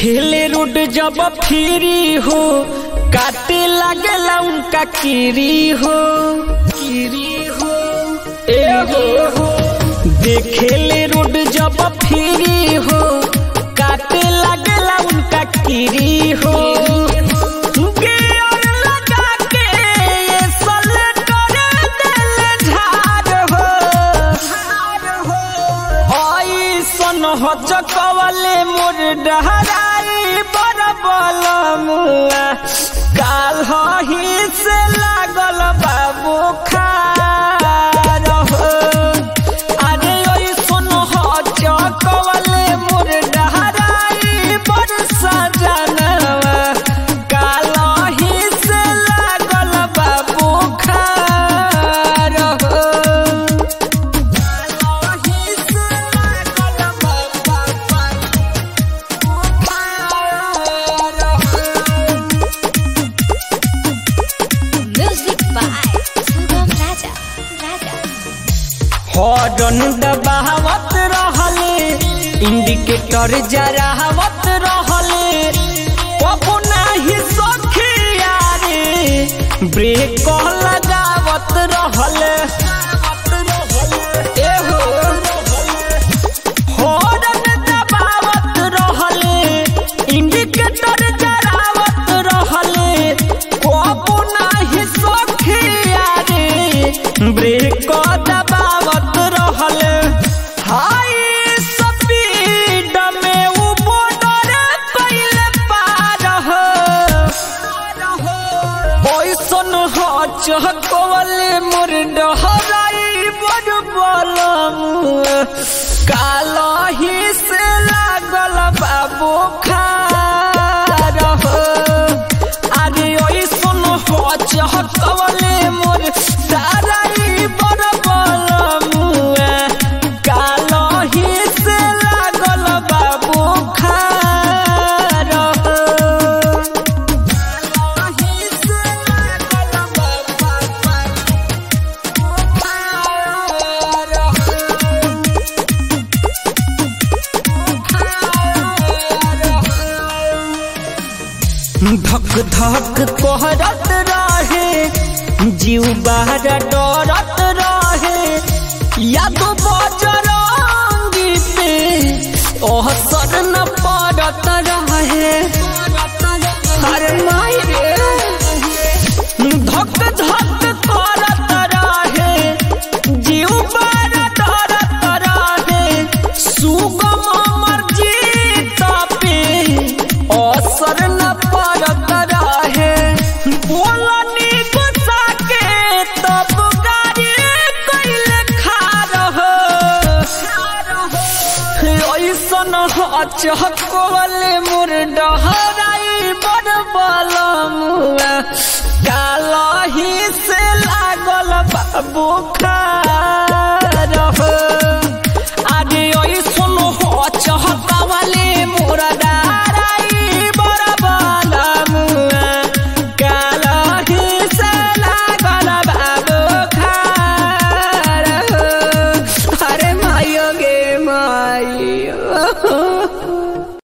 देखेले रोड जब फिरी हो काटे लागला उनका किरी हो किरी हो ए हो देखेले रोड जब फिरी हो काटे लागला उनका किरी हो गियर लगा के ये सलेटर देले झाड़ हो ऐसन हो चकवले मोर डहराई बड़ बलमुआ काल ही से लागल बाबू खार हो अरे ऐसन हो चकवले मोर डहराई बड़ सजनवा काल ही से लागल बाबू खार हो Music by Sugam Raja. Raja. Horn दबावत रहले इंडिकेटर जरावत रहले कबो नाही सखिया रे ब्रेक लगावत रहले एहो हॉर्न दबावत रहले इंडिकेटर जरावत रहले कबो नाही सखिया रे ब्रेक दबावत रहले हाई स्पीड में उ बॉर्डर कइले पार हो ओइसन हो चहकवले मोर डहराई बड़ बलम काल ही से लागल बाबू खार हो अरे ओइसन हो चहकवले मोर डहराई बड़ बलम काल ही से लागल बाबू खार हो धक धक कहरत रहे जीव बाहर डरत रहे या तो बजरंगी पे असर न पड़त रहे अरे माई रे धक धक करत रहे जीव बार डरत रहे सुगम अमर जीत पे असर न पड़त रहे बोलनी गुस्सा के तब गाड़ी कैले खार हो ऐसन चहकवले मोर डहराई बड़ बलमुआ काल ही से लागल बाबू खार हो आगे ऐसन हो चहकवले मोर डहराई बड़ बलमुआ काल ही से लागल बाबू खार हो अरे मायो गे मायो